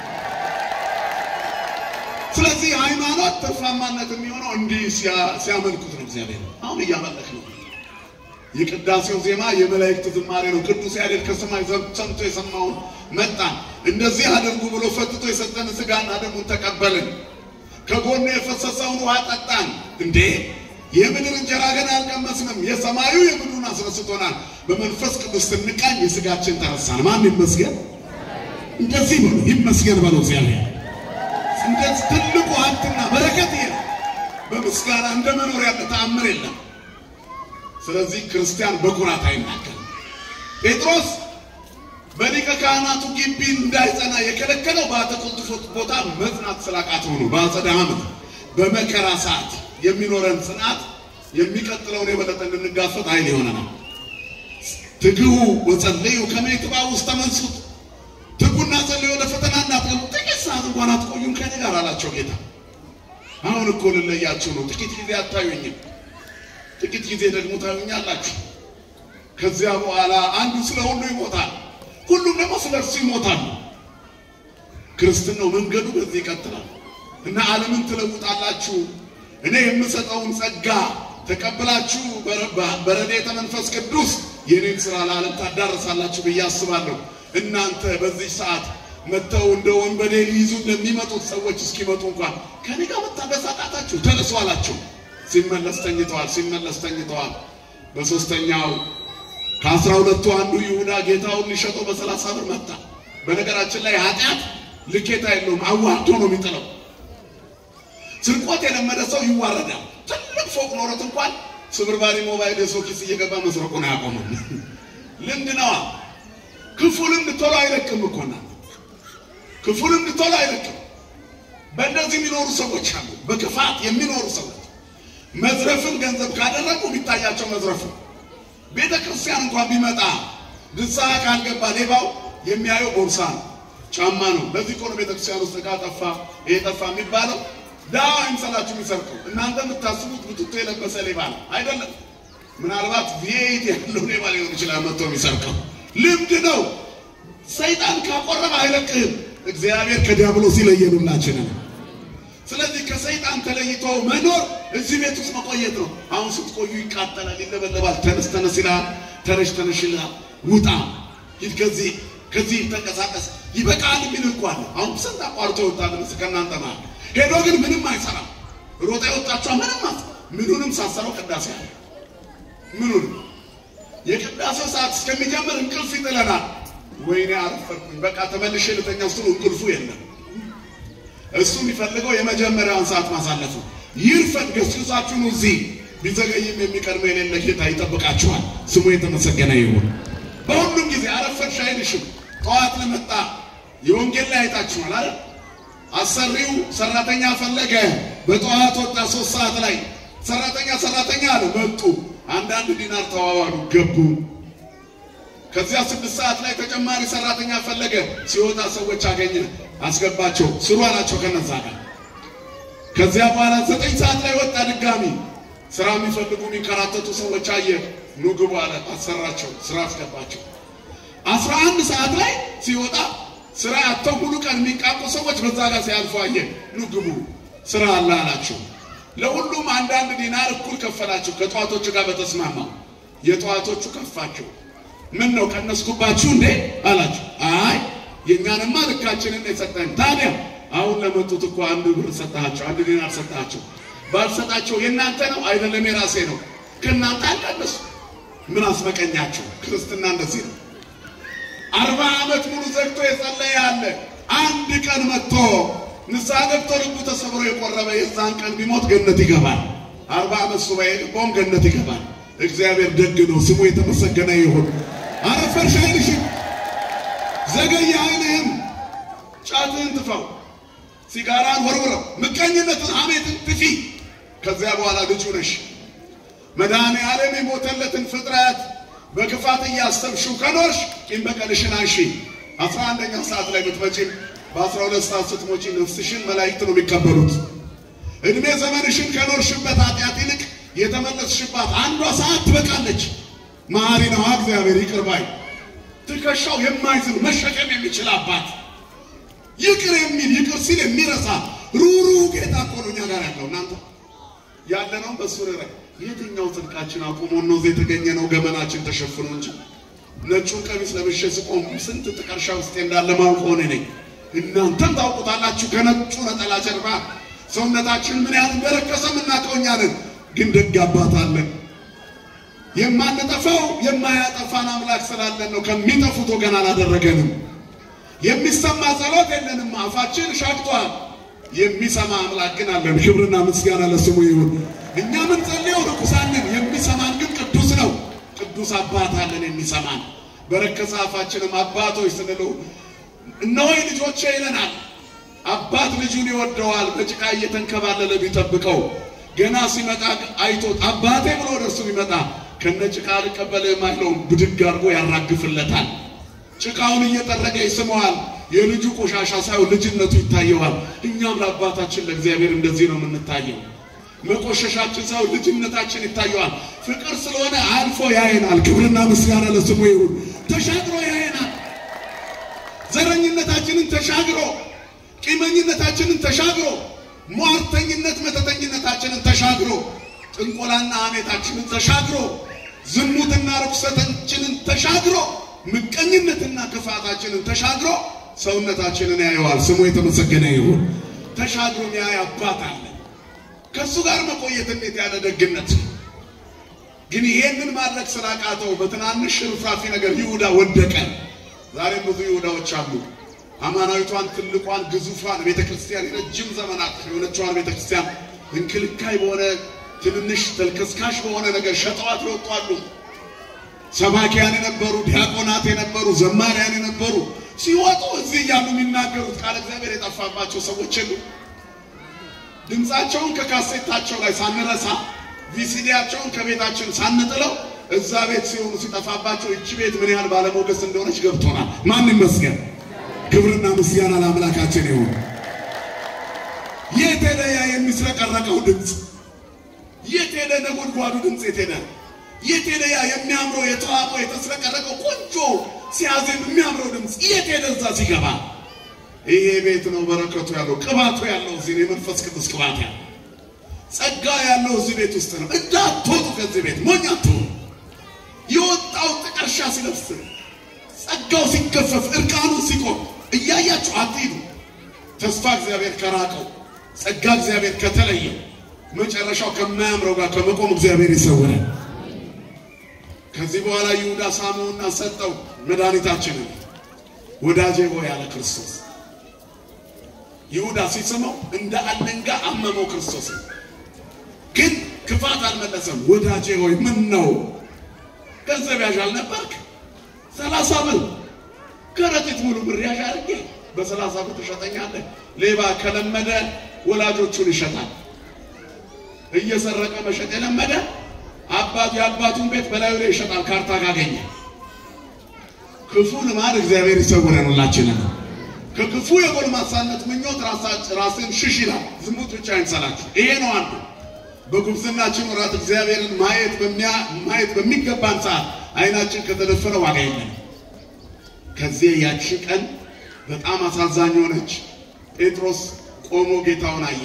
ስለዚህ ሃይማኖት ትርፋማነት የሚሆነው እንዲህ ሲያመልኩት ነው። እግዚአብሔር አሁን እያመለክ ነው። የቅዳሴው ዜማ የመላእክት ዝማሬ ነው። ቅዱስ ያሬድ ከሰማይ ሰምቶ የሰማውን መጣን። እንደዚህ አድርጉ ብሎ ፈትቶ የሰጠን ስጋና ደሙን ተቀበልን። ከጎኑ የፈሰሰውን ውሃ ጠጣን። እንዴ የምድር እንጀራ ገና አልቀመስንም። የሰማዩ የምድሩን አስረስቶናል። በመንፈስ ቅዱስ ስንቃኝ የስጋችን ተረሳን። ማን ይመስገን? እንደዚህ በሉ ይመስገን በሉ እግዚአብሔር እንደዚህ ትልቁ ሀብትና በረከት ይሄ በምስጋና እንደ መኖር ያለ ተአምር የለም። ስለዚህ ክርስቲያን በኩራት አይናገርም። ጴጥሮስ በሊቀ ካህናቱ ግቢ እንዳይጸና የከለከለው በአትክልቱ ቦታ መጽናት ስላቃተው ነው። በአጸደ ዓመት በመከራ ሰዓት የሚኖረን ጽናት የሚቀጥለውን የበለጠ እንድንጋፈጥ ኃይል ይሆነናል። ትግሁ ወጸልዩ ከመ ይትባኡ ውስተ መንሱት ትጉና ጸልዩ ወደ ፈተና እንዳትገቡ ጥቂት ሰዓት እንኳን አትቆዩም ከኔ ጋር አላቸው ጌታ። አሁን እኮ ልለያችሁ ነው። ጥቂት ጊዜ አታዩኝም፣ ጥቂት ጊዜ ደግሞ ታዩኛላችሁ። ከዚያ በኋላ አንዱ ስለ ሁሉ ይሞታል፣ ሁሉም ደግሞ ስለ እርሱ ይሞታሉ። ክርስትናው መንገዱ በዚህ ይቀጥላል እና ዓለምን ትለውጣላችሁ። እኔ የምሰጠውን ጸጋ ተቀብላችሁ በረድኤተ መንፈስ ቅዱስ የኔን ስራ ለዓለም ታዳርሳላችሁ ብዬ አስባለሁ። እናንተ በዚህ ሰዓት መጥተው እንደ ወንበዴ ሊይዙ ለሚመጡት ሰዎች እስኪመጡ እንኳን ከኔ ጋር መታገስ አቃታችሁ? ተነሱ አላቸው። ሲመለስ ተኝተዋል፣ ሲመለስ ተኝተዋል። በሶስተኛው ከአስራ ሁለቱ አንዱ ይሁዳ ጌታውን ሊሸጠው በሰላሳ ብር መጣ። በነገራችን ላይ ኃጢአት ልኬታ የለውም፣ አዋርዶ ነው የሚጥለው። ስርቆት የለመደ ሰው ይዋረዳል። ትልቅ ፎቅ ኖሮት እንኳን ስብርባሪ ሞባይል የሰው ኪስ እየገባ መስረቁን አያቆምም። ልምድ ነዋ። ክፉ ልምድ ቶሎ አይለቅም እኮና ክፉ ልምድ ቶሎ አይለቅም። በእንደዚህ የሚኖሩ ሰዎች አሉ፣ በክፋት የሚኖሩ ሰዎች መዝረፍን ገንዘብ ካደረጉ የሚታያቸው መዝረፍ ነው። ቤተ ክርስቲያን እንኳን ቢመጣ ንስሐ ካልገባ ሌባው የሚያየው ቦርሳ ነው፣ ጫማ ነው። ለዚህ እኮ ነው ቤተ ክርስቲያን ውስጥ ዕቃ ጠፋ፣ ይሄ ጠፋ የሚባለው። ዳዋ አይምሰላችሁ የሚሰርቀው እናንተ የምታስቡት ብትቶ የለበሰ ሌባ ነው አይደለም። ምናልባት ቪኤት ያለው ሌባ ሊሆን ይችላል መጥቶ የሚሰርቀው። ልምድ ነው። ሰይጣን ካቆረበ አይለቅህም። እግዚአብሔር ከዲያብሎስ ይለየኑላችንን። ስለዚህ ከሰይጣን ተለይቶ መኖር እዚህ ቤት ውስጥ መቆየት ነው። አሁን ስትቆዩ ይቃጠላል፣ ይለበለባል። ተነስ ተነስ ይልሃል፣ ተነሽ ተነሽ ይልሃል። ውጣ ሂድ፣ ከዚህ ከዚህ ተንቀሳቀስ፣ ይበቃል የሚል እኮ አለ። አሁን ስንት አቋርጦ ይወጣል ምስ ከእናንተ መሃል ሄዶ ግን ምንም አይሰራም። ሮጣ የወጣችኋ ምንም አት ምኑንም ሳሰረው ቅዳሴ አለ። ምኑንም የቅዳሴው ሰዓት እስከሚጀምር እንቅልፍ ይጥለናል። ወይኔ አረፈርኩኝ፣ በቃ ተመልሼ ልተኛ ስትሉ እንቅልፉ የለም። እሱ የሚፈልገው የመጀመሪያውን ሰዓት ማሳለፍ ነው። ይርፈድ ገስግሳችሁን እዚህ ቢዘገይም የሚቀድመው የሌለ ጌታ ይጠብቃችኋል። ስሙ የተመሰገነ ይሁን። በሁሉም ጊዜ አረፈድሽ አይልሽም። ጠዋት ለመጣ የወንጌል ላይ አይታችኋል አይደል? አሰሪው ሰራተኛ ፈለገ። በጠዋት ወጣ። ሶስት ሰዓት ላይ ሰራተኛ ሰራተኛ አለ። መጡ። አንዳንድ ዲናር ተዋዋሉ፣ ገቡ። ከዚያ ስድስት ሰዓት ላይ ተጨማሪ ሰራተኛ ፈለገ። ሲወጣ ሰዎች አገኘ፣ አስገባቸው፣ ስሩ አላቸው ከነዛ ጋር። ከዚያ በኋላ ዘጠኝ ሰዓት ላይ ወጣ ድጋሚ። ስራ የሚፈልጉ የሚንከራተቱ ሰዎች አየ፣ ኑ ግቡ አለ፣ አሰራቸው፣ ስራ አስገባቸው። አስራ አንድ ሰዓት ላይ ሲወጣ ስራ አጥተው ሙሉ ቀን የሚቃቁ ሰዎች በዛ ጋር ሲያልፉ አየ፣ ኑ ግቡ ስራ አለ አላቸው። ለሁሉም አንዳንድ ዲናር እኩል ከፈላቸው ከጠዋቶቹ ጋር በተስማማው። የጠዋቶቹ ከፋቸው። ምን ነው ቀነስኩባችሁ እንዴ አላቸው። አይ የእኛንማ ልካችንን የሰጠን። ታዲያ አሁን ለመጡት እኮ አንድ ብር ሰጣቸው፣ አንድ ዲናር ሰጣቸው። ባልሰጣቸው የእናንተ ነው አይደለም የራሴ ነው። ከእናንተ አልቀነሱ። ምን አስመቀኛቸው? ክርስትና እንደዚህ ነው። አርባ ዓመት ሙሉ ዘግቶ የጸለየ ያለ አንድ ቀን መጥቶ ንስሐ ገብቶ ልቡ ተሰብሮ የቆረበ የዛን ቀን ቢሞት ገነት ይገባል። አርባ ዓመት ሱባኤ ልቦም ገነት ይገባል። እግዚአብሔር ደግ ነው፣ ስሙ የተመሰገነ ይሁን። አረፈርሽ አይልሽም፣ ዘገየ አይልህም። ጫትህን ትፈው፣ ሲጋራን ወርውረው፣ ምቀኝነትን፣ ሐሜትን ትፊ። ከዚያ በኋላ ልጁ ነሽ። መድኃኔ ዓለም የሞተለትን ፍጥረት በክፋት እያሰብሽው ከኖርሽ ቂም በቀልሽን አንሺ። አስራ አንደኛው ሰዓት ላይ ብትመጪም በአስራ ሁለት ሰዓት ስትሞጪ ነፍስሽን መላእክት ነው የሚቀበሉት። እድሜ ዘመንሽን ከኖርሽበት ኃጢአት ይልቅ የተመለስሽባት አንዷ ሰዓት ትበቃለች። መሐሪ ነው እግዚአብሔር ይቅር ባይ፣ ትከሻው የማይዝን መሸከም የሚችል አባት፣ ይቅር የሚል ይቅር ሲል የሚረሳ ሩሩ ጌታ እኮ ነው እኛ ጋር ያለው። እናንተ ያለነው በሱ ላይ የትኛው ጽድቃችን አቁሞን ነው እዚህ የተገኘ ነው? ገመናችን ተሸፍኖ እንጂ ነጩን ቀሚስ ለብሼ ስቆም ስንት ጥቀርሻ ውስጤ እንዳለ ማውቅ ሆነ ነኝ። እናንተም ታውቁታላችሁ። ከነጩ ነጠላ ጀርባ ሰውነታችን ምን ያህል እንደረከሰ የምናውቀው እኛ ነን። ግን ደግ አባት አለን። የማንጠፋው የማያጠፋን አምላክ ስላለን ነው። ከሚጠፉት ወገን አላደረገንም። የሚሰማ ጸሎት የለንም። አፋችን ሻግቷል። የሚሰማ አምላክ ግን አለን። ክብርና ምስጋና ለስሙ ይሁን። እኛ ምን ጸልየው ርኩሳንን፣ የሚሰማን ግን ቅዱስ ነው። ቅዱስ አባት አለን የሚሰማን። በረከሰ አፋችንም አባቶች ስንለው እነሆ ልጆቼ ይለናል። አባት ልጁን ይወደዋል። በጭቃ እየተንከባለለ ቢጠብቀው ገና ሲመጣ አይቶት አባቴ ብሎ ወደ እርሱ ቢመጣ ከነ ጭቃ አልቀበልህም አይለውም። ብድግ አድርጎ ያራግፍለታል። ጭቃውን እየጠረገ ይስመዋል። የልጁ ቆሻሻ ሳይሆን ልጅነቱ ይታየዋል። እኛም ለአባታችን ለእግዚአብሔር እንደዚህ ነው የምንታየው። መቆሸሻችን ሳይሆን ልጅነታችን ይታየዋል። ፍቅር ስለሆነ አልፎ ያየናል። ክብርና ምስጋና ለስሙ ይሁን። ተሻግሮ ያየናል። ዘረኝነታችንን ተሻግሮ፣ ቂመኝነታችንን ተሻግሮ፣ ሟርተኝነት መተተኝነታችንን ተሻግሮ፣ ጥንቆላና ሐሜታችንን ተሻግሮ፣ ዝሙትና ርኩሰታችንን ተሻግሮ፣ ምቀኝነትና ክፋታችንን ተሻግሮ ሰውነታችንን ያየዋል። ስሙ የተመሰገነ ይሁን። ተሻግሮ የሚያይ አባት አለ። ከእሱ ጋር መቆየት እንዴት ያለ ደግነት ነው! ግን ይሄንን ማድረግ ስላቃተው በትናንሽ ሽርፍራፊ ነገር ይሁዳ ወደቀ። ዛሬም ብዙ ይሁዳዎች አሉ። አማናዊቷን ትልቋን ግዙፏን ቤተክርስቲያን የረጅም ዘመናት የሆነችዋን ቤተክርስቲያን እንክልካይ በሆነ ትንንሽ ተልከስካሽ በሆነ ነገር ሸጠዋት ይወጧሉ። ሰባኪያን የነበሩ ዲያቆናት የነበሩ ዘማሪያን የነበሩ ሲወጡ እዚህ እያሉ የሚናገሩት ቃል እግዚአብሔር የጠፋባቸው ሰዎች የሉ። ድምፃቸውን ከካሴታቸው ላይ ሳንረሳ ቪሲዲያቸውን ከቤታችን ሳንጥለው እዛ ቤት ሲሆኑ ሲጠፋባቸው እቺ ቤት ምን ያህል ባለሞገስ እንደሆነች ገብቶናል። ማን ይመስገን? ክብርና ምስጋና ለአምላካችን ይሁን። የት ሄደ ያ የሚስረቀረቀው ድምፅ? የት ሄደ ነጎድጓዱ ድምፅ? የት ሄደ? የት ሄደ ያ የሚያምረው የተዋበው የተስረቀረቀው ቆንጆ ሲያዜም የሚያምረው ድምፅ? የት ሄደ? እዛ ሲገባ ይሄ ቤት ነው በረከቱ ያለው ቅባቱ ያለው እዚህ ነው። የመንፈስ ቅዱስ ቅባት ያለው ጸጋ ያለው እዚህ ቤት ውስጥ ነው። እንዳትወጡ ከዚህ ቤት ሞኝ አትሁኑ። የወጣው ጥቀርሻ ሲለብስ ጸጋው ሲገፈፍ እርቃኑ ሲቆም እያያችሁ አትሂዱ። ተስፋ እግዚአብሔር ከራቀው ጸጋ እግዚአብሔር ከተለየው መጨረሻው ከማያምረው ጋር ከመቆም እግዚአብሔር ይሰውራል። ከዚህ በኋላ ይሁዳ ሳመውና ሰጠው መድኃኒታችንን ወዳጄ ሆይ ያለ ክርስቶስ ይሁዳ ሲስመው እንደ አለንጋ አመመው ክርስቶስ ግን ክፋት አልመለሰም። ወዳጄ ሆይ ምን ነው ገንዘብ ያዥ አልነበርክ? ሰላሳ ብር ከረጢት ሙሉ ብር ያዥ አድርጌ በሰላሳ ብር ትሸጠኛለህ? ሌባ ከለመደ ወላጆቹን ይሸጣል። እየሰረቀ መሸጥ የለመደ አባቱ የአባቱን ቤት በላዩ ላይ ይሸጣል ካርታ ካገኘ። ክፉ ልማድ እግዚአብሔር ይሰውረን ሁላችንን። ከክፉ የጎልማሳነት ምኞት ራስን ሽሽ ይላል። ዝሙት ብቻ አይንሰላችሁ። ይሄ ነው አንዱ በጉብዝናችን ወራት እግዚአብሔርን ማየት ማየት በሚገባን ሰዓት አይናችን ከተደፈነ ዋጋ የለም። ከዚህ ያቺ ቀን በጣም አሳዛኝ ሆነች። ጴጥሮስ ቆሞ ጌታውን አየ።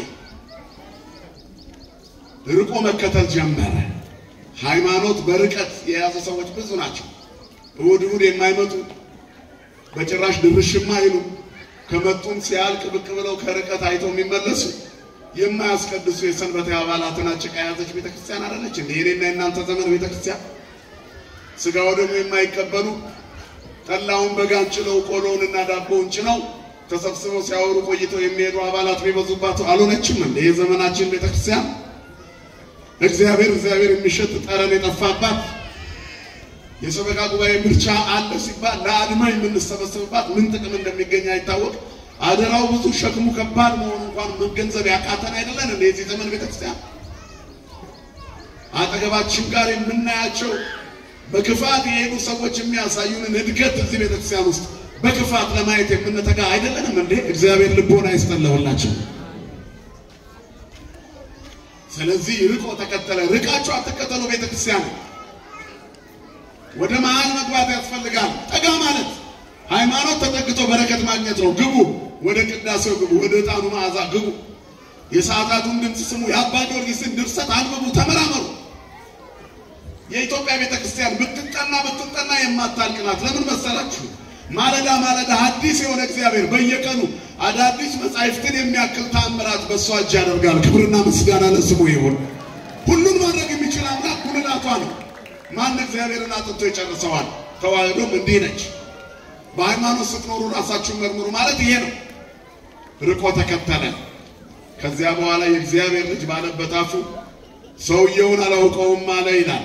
ርቆ መከተል ጀመረ። ሃይማኖት በርቀት የያዘ ሰዎች ብዙ ናቸው። እሑድ እሑድ የማይመጡ በጭራሽ ድርሽማ አይሉ ከመጡም ሲያልቅ ብቅ ብለው ከርቀት አይተው የሚመለሱ የማያስቀድሱ የሰንበቴ አባላትን አጭቃ የያዘች ቤተክርስቲያን አለች። እንደ የኔና የእናንተ ዘመን ቤተክርስቲያን ስጋው ደግሞ የማይቀበሉ ጠላውን በጋን ጭነው ቆሎውንና ዳቦውን ጭነው ተሰብስበው ሲያወሩ ቆይተው የሚሄዱ አባላት የሚበዙባት አልሆነችም። እንደ የዘመናችን ቤተክርስቲያን እግዚአብሔር እግዚአብሔር የሚሸጥ ጠረን የጠፋባት የሰበካ ጉባኤ ምርጫ አለ ሲባል ለአድማ የምንሰበሰብባት ምን ጥቅም እንደሚገኝ አይታወቅ። አደራው ብዙ ሸክሙ ከባድ መሆኑ እንኳን መገንዘብ ያቃተን አይደለን እንደ የዚህ ዘመን ቤተክርስቲያን አጠገባችን ጋር የምናያቸው በክፋት የሄዱ ሰዎች የሚያሳዩንን እድገት እዚህ ቤተክርስቲያን ውስጥ በክፋት ለማየት የምንተጋ አይደለንም እንዴ? እግዚአብሔር ልቦና ይስጠለሁላችን። ስለዚህ ርቆ ተከተለ። ርቃችሁ አትከተሉ ቤተክርስቲያን ወደ መሃል መግባት ያስፈልጋል። ጠጋ ማለት ሃይማኖት ተጠግቶ በረከት ማግኘት ነው። ግቡ፣ ወደ ቅዳሴው ግቡ፣ ወደ ዕጣኑ መዓዛ ግቡ። የሰዓታቱን ድምፅ ስሙ። የአባ ጊዮርጊስን ድርሰት አንብቡ፣ ተመራመሩ። የኢትዮጵያ ቤተ ክርስቲያን ብትጠና ብትጠና የማታልቅ ናት። ለምን መሰላችሁ? ማለዳ ማለዳ አዲስ የሆነ እግዚአብሔር በየቀኑ አዳዲስ መጻሕፍትን የሚያክል ተአምራት በእሷ እጅ ያደርጋል። ክብርና ምስጋና ለስሙ ይሁን። ሁሉን ማድረግ የሚችል አምላክ ጉልላቷ ነው። ማን እግዚአብሔርን አጥንቶ ይጨርሰዋል? ተዋህዶም እንዲህ ነች። በሃይማኖት ስትኖሩ ራሳችሁን መርምሩ ማለት ይሄ ነው። ርቆ ተከተለ። ከዚያ በኋላ የእግዚአብሔር ልጅ ባለበት አፉ ሰውየውን አላውቀውም አለ ይላል።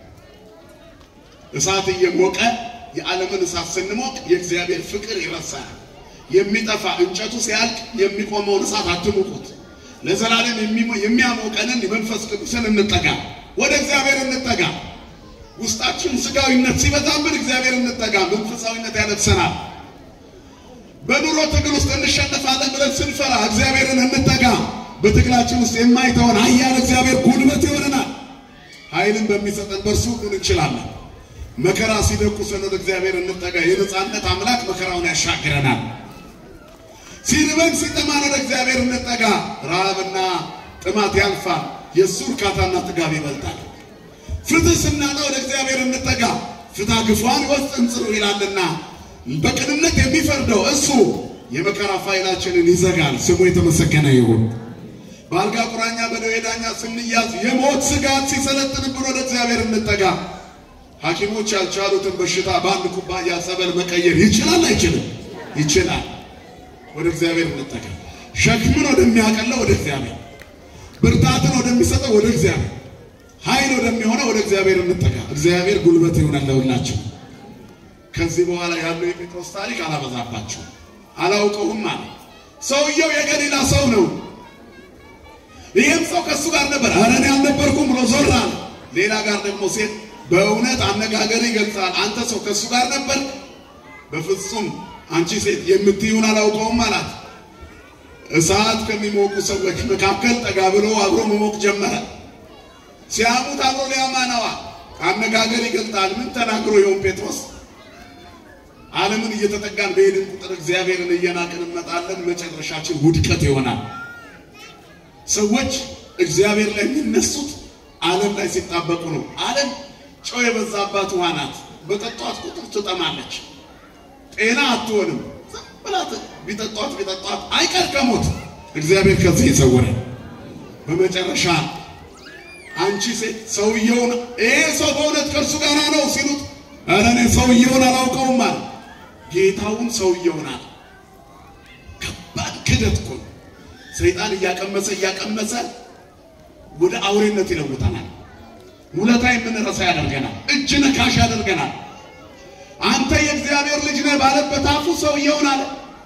እሳት እየሞቀ የዓለምን እሳት ስንሞቅ የእግዚአብሔር ፍቅር ይረሳል። የሚጠፋ እንጨቱ ሲያልቅ የሚቆመውን እሳት አትሙቁት። ለዘላለም የሚያሞቀንን የመንፈስ ቅዱስን እንጠጋ፣ ወደ እግዚአብሔር እንጠጋ። ውስጣችን ስጋዊነት ሲበዛብን እግዚአብሔር እንጠጋ። መንፈሳዊነት ያለብሰናል። በኑሮ ትግል ውስጥ እንሸነፋለን ብለን ስንፈራ እግዚአብሔርን እንጠጋ። በትግላችን ውስጥ የማይተውን ኃያል እግዚአብሔር ጉልበት ይሆነናል። ኃይልን በሚሰጠን በእርሱ ሁሉን እንችላለን። መከራ ሲደቁሰን ወደ እግዚአብሔር እንጠጋ። የነፃነት አምላክ መከራውን ያሻግረናል። ሲርበን ሲጠማን ወደ እግዚአብሔር እንጠጋ። ረሃብና ጥማት ያልፋል። የእሱ እርካታና ጥጋብ ይበልጣል። ፍትህ ስናጣ ወደ እግዚአብሔር እንጠጋ። ፍትሐ ግፏን ይወስድ እንጽሩ ይላልና በቅንነት የሚፈርደው እሱ የመከራ ፋይላችንን ይዘጋል። ስሙ የተመሰገነ ይሁን። በአልጋ ቁራኛ በደዌ ዳኛ ስንያዝ የሞት ስጋት ሲሰለጥንብን ወደ እግዚአብሔር እንጠጋ። ሐኪሞች ያልቻሉትን በሽታ በአንድ ኩባያ ጸበል መቀየር ይችላል አይችልም? ይችላል። ወደ እግዚአብሔር እንጠጋ። ሸክምን ወደሚያቀለው ወደ እግዚአብሔር፣ ብርታትን ወደሚሰጠው ወደ እግዚአብሔር፣ ኃይል ወደሚሆነው ወደ እግዚአብሔር እንጠጋ። እግዚአብሔር ጉልበት ይሆናል ለሁላችን። ከዚህ በኋላ ያለው የጴጥሮስ ታሪክ አላበዛባችሁም። አላውቀውም አለ። ሰውየው የገሊላ ሰው ነው። ይህም ሰው ከእሱ ጋር ነበር። ኧረ እኔ አልነበርኩም ብሎ ዞር አለ። ሌላ ጋር ደግሞ ሴት በእውነት አነጋገር ይገልጻል። አንተ ሰው ከእሱ ጋር ነበር? በፍጹም አንቺ ሴት የምትይውን አላውቀውም አላት። እሳት ከሚሞቁ ሰዎች መካከል ጠጋ ብሎ አብሮ መሞቅ ጀመረ። ሲያሙት አብሮ ሊያማነዋ አነጋገር ይገልጣል። ምን ተናግሮ ይሆን ጴጥሮስ? ዓለምን እየተጠጋን በሄድን ቁጥር እግዚአብሔርን እየናቅን እንመጣለን። መጨረሻችን ውድቀት ይሆናል። ሰዎች እግዚአብሔር ላይ የሚነሱት ዓለም ላይ ሲጣበቁ ነው። ዓለም ጨው የበዛባት ውሃ ናት። በጠጧት ቁጥር ትጠማለች፣ ጤና አትሆንም። ዝም ብላት ቢጠጧት ቢጠጧት አይቀር ከሞት እግዚአብሔር ከዚህ ይሰውረን። በመጨረሻ አንቺ ሴት ሰውየውን ይሄ ሰው በእውነት ከእርሱ ጋር ነው ሲሉት፣ ኧረ እኔ ሰውየውን አላውቀውም አለ። ጌታውን ሰውየውን አለ። ከባድ ክደት እኮ ነው። ሰይጣን እያቀመሰ እያቀመሰ ወደ አውሬነት ይለውጠናል። ውለታ የምንረሳ ያደርገናል። እጅ ነካሽ ያደርገናል። አንተ የእግዚአብሔር ልጅ ነህ ባለበት አፉ ሰውየውን አለ።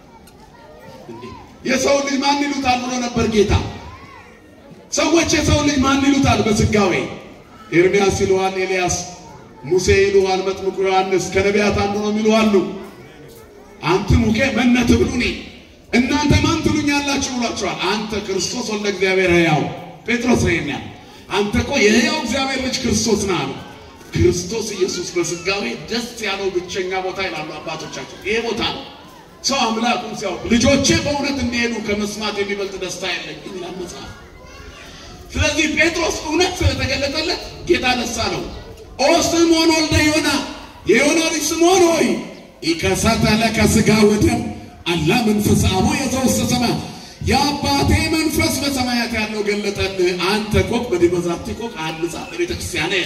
የሰው ልጅ ማን ይሉታል ብሎ ነበር ጌታ። ሰዎች የሰው ልጅ ማን ይሉታል? በስጋዌ ኤርሚያስ ይሉሃል፣ ኤልያስ፣ ሙሴ ይሉሃል፣ መጥምቁ ዮሐንስ ከነቢያት አንዱ ነው የሚሉሃሉ። አንተ ሙኬ መነ ትብሉኒ እናንተ ማን ትሉኛላችሁ ብሏቸዋል። አንተ ክርስቶስ ወልደ እግዚአብሔር ሕያው ጴጥሮስ ነው የሚያል አንተ እኮ የሕያው እግዚአብሔር ልጅ ክርስቶስ ነህ አሉ። ክርስቶስ ኢየሱስ በስጋዌ ደስ ያለው ብቸኛ ቦታ ይላሉ አባቶቻችን። ይሄ ቦታ ነው። ሰው አምላኩን ሲያውቅ ልጆቼ በእውነት እንዲሄዱ ከመስማት የሚበልጥ ደስታ የለኝም ይላል መጽሐፍ። ስለዚህ ጴጥሮስ እውነት ስለተገለጠለት ጌታ ደስ አለው። ኦ ስምዖን ወልደ ዮና የዮና ልጅ ስምዖን ሆይ ኢከሰተ ለከ ሥጋ ወደም አላ መንፈስ አቡ የዘውስተ ሰማያት የአባቴ መንፈስ በሰማያት ያለው ገለጠልህ። አንተ ኮክ በዲበ ዛቲ ኮክ አንጻ ቤተ ክርስቲያኔ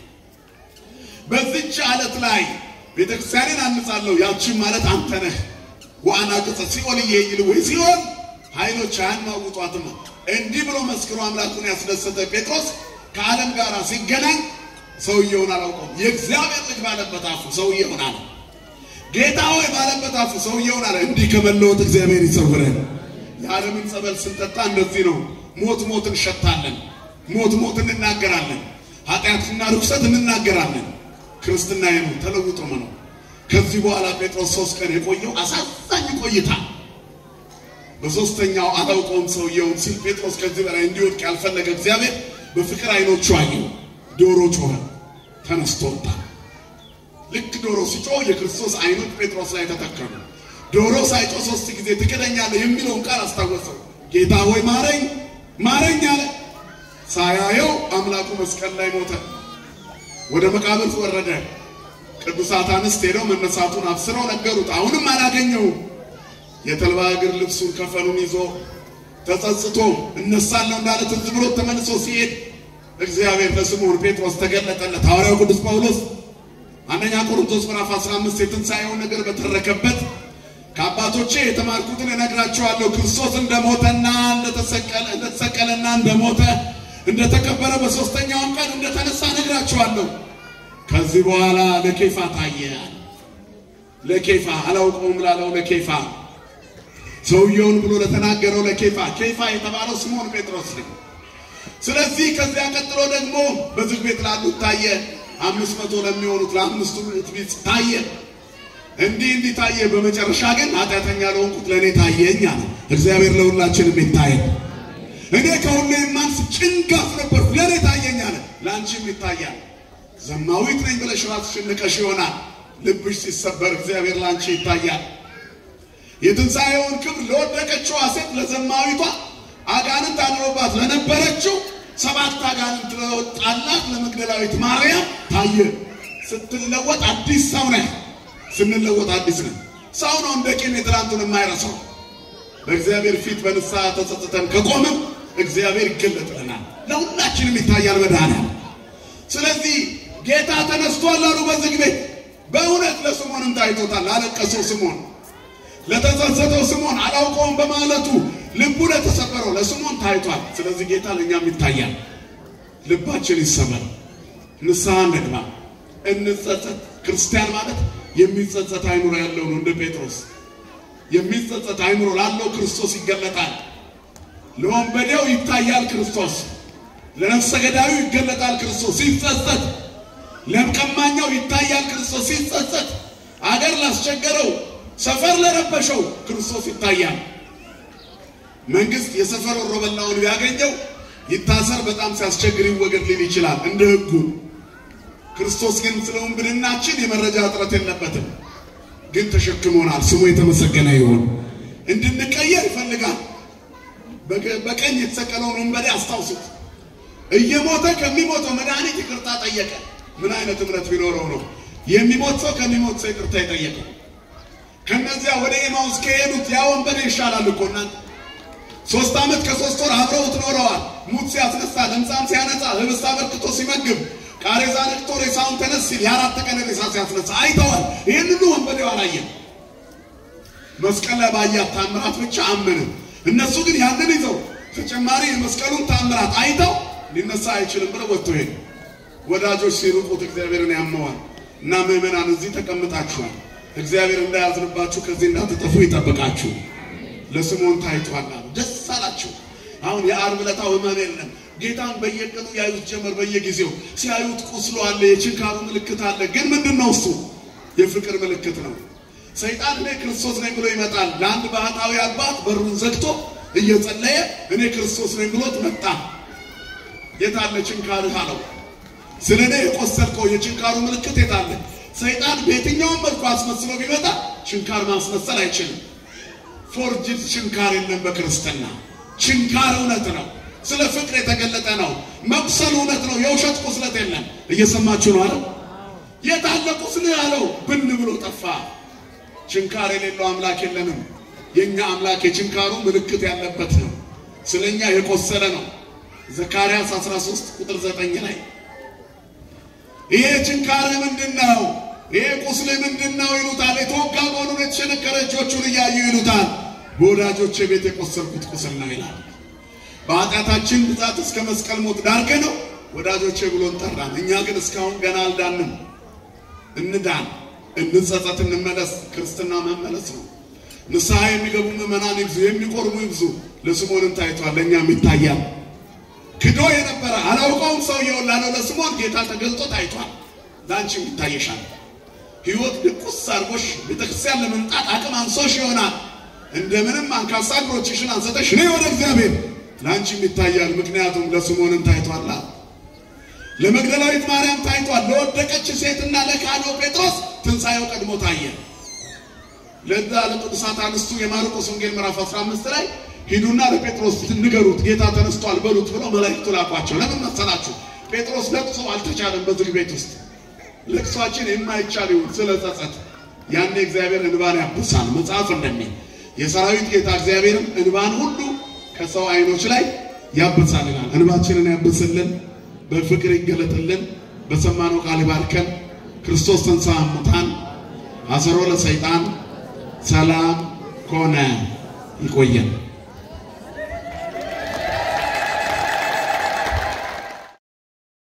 በዚች ዓለት ላይ ቤተ ክርስቲያኔን አንጻለሁ። ያችን ማለት አንተ ነህ። ዋና ቅጽ ሲኦል እየይል ወይ ሲኦል ኃይሎች አያናውጧትም። እንዲህ ብሎ መስክሮ አምላኩን ያስደሰተ ጴጥሮስ ከዓለም ጋር ሲገናኝ ሰውየውን አላውቀውም። የእግዚአብሔር ልጅ ባለበት አፉ ሰውየውን አለ። ጌታ ሆይ ባለበት አፉ ሰውየውን አለ። እንዲህ ከመለወጥ እግዚአብሔር ይሰውረን። የዓለምን ጸበል ስንጠጣ እንደዚህ ነው። ሞት ሞት እንሸታለን፣ ሞት ሞት እንናገራለን፣ ኃጢአትና ርኩሰት እንናገራለን። ክርስትና ነው ተለውጦ ነው። ከዚህ በኋላ ጴጥሮስ ሶስት ቀን የቆየው አሳዛኝ ቆይታ በሶስተኛው አላውቀውም ሰውየውን ሲል ጴጥሮስ ከዚህ በላይ እንዲወድቅ ያልፈለገ እግዚአብሔር በፍቅር አይኖቹ አየው። ዶሮ ጮኸ፣ ተነስቶ ወጣ። ልክ ዶሮ ሲጮህ የክርስቶስ አይኖች ጴጥሮስ ላይ ተተከሉ። ዶሮ ሳይጮህ ሶስት ጊዜ ትክደኛለህ የሚለውን ቃል አስታወሰው። ጌታ ሆይ ማረኝ ማረኝ አለ። ሳያየው አምላኩ መስቀል ላይ ሞተ፣ ወደ መቃብር ወረደ። ቅዱሳት አንስት ሄደው መነሳቱን አብስረው ነገሩት። አሁንም አላገኘውም። የተልባ እግር ልብሱን ከፈኑን ይዞ ተጸጽቶ እነሳለሁ እንዳለ ትዝ ብሎ ተመልሶ ሲሄድ እግዚአብሔር ለስምዖን ጴጥሮስ ተገለጠለት። ሐዋርያው ቅዱስ ጳውሎስ አንደኛ ቆሮንቶስ ምዕራፍ 15 የትንሣኤውን ነገር በተረከበት ከአባቶቼ የተማርኩትን እነግራቸዋለሁ። ክርስቶስ እንደሞተና እንደተሰቀለ እንደተሰቀለና እንደሞተ እንደተቀበረ በሦስተኛውም ቀን እንደተነሳ እነግራቸዋለሁ። ከዚህ በኋላ ለኬፋ ታየ። ለኬፋ አላውቀውም ላለው ለኬፋ ሰውየውን ብሎ ለተናገረው ለኬፋ ኬፋ የተባለው ስምዖን ጴጥሮስ ነው። ስለዚህ ከዚያ ቀጥሎ ደግሞ በዝግ ቤት ላሉት ታየ። አምስት መቶ ለሚሆኑት ለአምስቱ ቤት ታየ። እንዲህ እንዲህ ታየ። በመጨረሻ ግን ኃጢአተኛ ለሆንኩት ለእኔ ታየኝ አለ። እግዚአብሔር ለሁላችንም ይታየን። እኔ ከሁሉ የማንስ ጭንጋፍ ነበርኩ፣ ለእኔ ታየኝ አለ። ለአንቺም ይታያል። ዘማዊት ነኝ ብለሽ ራስሽን ንቀሽ ይሆናል። ልብሽ ሲሰበር እግዚአብሔር ለአንቺ ይታያል። የትንሣኤውን ክብር ለወደቀችው ሴት ለዘማዊቷ አጋንንት አድሮባት ለነበረችው ሰባት አጋንንት ለወጣላት ለመግደላዊት ማርያም ታየ። ስትለወጥ አዲስ ሰው ነህ። ስንለወጥ አዲስ ነን። ሰው ነው እንደ ቂም የትላንቱን የማይረሳው። በእግዚአብሔር ፊት በንስሐ ተጸጽተን ከቆምን እግዚአብሔር ይገለጥልናል፣ ለሁላችንም ይታያል መድኃኒዓለም። ስለዚህ ጌታ ተነስቷል አሉ በዝግ ቤት። በእውነት ለስምዖንም ታይቶታል። ላለቀሰው ስምዖን፣ ለተጸጸተው ስምዖን፣ አላውቀውም በማለቱ ልቡ ለተሰበረው ለስምዖን ታይቷል። ስለዚህ ጌታ ለእኛም ይታያል። ልባችን ይሰበር፣ ንስሐ እንግባ፣ እንጸጸት። ክርስቲያን ማለት የሚጸጸት አይምሮ ያለው ነው። እንደ ጴጥሮስ የሚጸጸት አይምሮ ላለው ክርስቶስ ይገለጣል። ለወንበዴው ይታያል ክርስቶስ፣ ለነፍሰ ገዳዩ ይገለጣል ክርስቶስ ሲጸጸት፣ ለቀማኛው ይታያል ክርስቶስ ሲጸጸት፣ አገር ላስቸገረው፣ ሰፈር ለረበሸው ክርስቶስ ይታያል። መንግስት የሰፈር ወሮበላውን ቢያገኘው ይታሰር፣ በጣም ሲያስቸግር ይወገድ ሊል ይችላል እንደ ሕጉ። ክርስቶስ ግን ስለ ውንብድናችን የመረጃ እጥረት የለበትም። ግን ተሸክሞናል። ስሙ የተመሰገነ ይሁን። እንድንቀየር ይፈልጋል። በቀኝ የተሰቀለውን ወንበዴ አስታውሱት። እየሞተ ከሚሞተው መድኃኒት ይቅርታ ጠየቀ። ምን አይነት እምነት ቢኖረው ነው የሚሞት ሰው ከሚሞት ሰው ይቅርታ የጠየቀ? ከነዚያ ወደ ኤማውስ ከሄዱት ያ ወንበዴ ይሻላል እኮ እናንተ። ሶስት ዓመት ከሶስት ወር አብረውት ኖረዋል። ሙት ሲያስነሳ፣ ለምጻም ሲያነጻ፣ ህብስት አበርክቶ ሲመግብ ቃሬዛ ነቅቶ ሬሳውን ተነስ ሲል የአራት ቀን ሬሳ ሲያስነሳ አይተዋል። ይህን ሁሉ ወንበዴው አላየም። መስቀል ላይ ባያት ታምራት ብቻ አመነ። እነሱ ግን ያንን ይዘው ተጨማሪ የመስቀሉን ታምራት አይተው ሊነሳ አይችልም ብለው ወጥቶ ሄዱ። ወዳጆች ሲርቁት እግዚአብሔርን ያመዋል። እና ምዕመናን እዚህ ተቀምጣችኋል። እግዚአብሔር እንዳያዝንባችሁ ከዚህ እንዳትጠፉ ይጠብቃችሁ። ለስምዖን ታይቷል አሉ። ደስ አላቸው። አሁን የዓርብ ዕለታው ህመም የለም። ጌታን በየቀኑ ያዩት ጀመር። በየጊዜው ሲያዩት ቁስሎ አለ፣ የችንካሩ ምልክት አለ። ግን ምንድን ነው እሱ? የፍቅር ምልክት ነው። ሰይጣን እኔ ክርስቶስ ነኝ ብሎ ይመጣል። ለአንድ ባህታዊ አባት በሩን ዘግቶ እየጸለየ እኔ ክርስቶስ ነኝ ብሎት መጣ። የታለ ችንካርህ አለው። ስለ እኔ የቆሰልከው የችንካሩ ምልክት የታለ? ሰይጣን በየትኛውም መልኩ አስመስሎ ቢመጣ ችንካር ማስመሰል አይችልም። ፎርጅድ ችንካር የለም በክርስትና ችንካር እውነት ነው። ስለ ፍቅር የተገለጠ ነው። መቁሰል እውነት ነው። የውሸት ቁስለት የለም። እየሰማችሁ ነው አይደል? የታለ ቁስል ያለው ብን ብሎ ጠፋ። ችንካር የሌለው አምላክ የለንም። የኛ አምላክ የችንካሩ ምልክት ያለበት ነው። ስለኛ የቆሰለ ነው። ዘካርያስ 13 ቁጥር 9 ላይ ይሄ ችንካርህ ምንድን ነው? ይሄ ቁስልህ ምንድን ነው ይሉታል። የተወጋ መሆኑን የተሸነከረ እጆቹን እያዩ ይሉታል። በወዳጆቼ ቤት የቆሰልኩት ቁስል ነው ይላል። በኃጢአታችን ብዛት እስከ መስቀል ሞት ዳርገ ነው ወዳጆቼ ብሎን ጠራን። እኛ ግን እስካሁን ገና አልዳንም። እንዳን፣ እንጸጸት፣ እንመለስ። ክርስትና መመለስ ነው። ንስሐ የሚገቡ ምዕመናን ይብዙ፣ የሚቆርቡ ይብዙ። ለስምዖንም ታይቷል፣ ለእኛም ይታያል። ክዶ የነበረ አላውቀውም ሰውየውን ላለው ለስምዖን ጌታ ተገልጦ ታይቷል። ለአንቺም ይታየሻል። ሕይወት ድቁስ አድርጎሽ ቤተክርስቲያን ለመምጣት አቅም አንሶሽ ይሆናል። እንደምንም አንካሳ እግሮችሽን አንሰተሽ ነይ ወደ እግዚአብሔር ለአንቺም ይታያል። ምክንያቱም ለስምዖንም ታይቷላ። ለመግደላዊት ማርያም ታይቷል። ለወደቀች ሴትና ለካህኑ ጴጥሮስ ትንሣኤው ቀድሞ ታየ። ለዛ ለቅዱሳት አንስቱ የማርቆስ ወንጌል ምዕራፍ 15 ላይ ሂዱና ለጴጥሮስ ንገሩት ጌታ ተነስቷል በሉት ብለው መላእክቱ ላኳቸው። ለምን መሰላችሁ? ጴጥሮስ ለቅሶ አልተቻለም። በዝግ ቤት ውስጥ ለቅሷችን የማይቻል ይሁን ስለ ጸጸት። ያኔ እግዚአብሔር እንባን ያብሳል። መጽሐፍ እንደሚል የሰራዊት ጌታ እግዚአብሔርም እንባን ሁሉ ከሰው አይኖች ላይ ያብሳልናል። እንባችንን ያብስልን፣ በፍቅር ይገለጥልን፣ በሰማነው ቃል ይባርከን። ክርስቶስ ተንሥአ እሙታን አሰሮ ለሰይጣን ሰላም ኮነ። ይቆየን።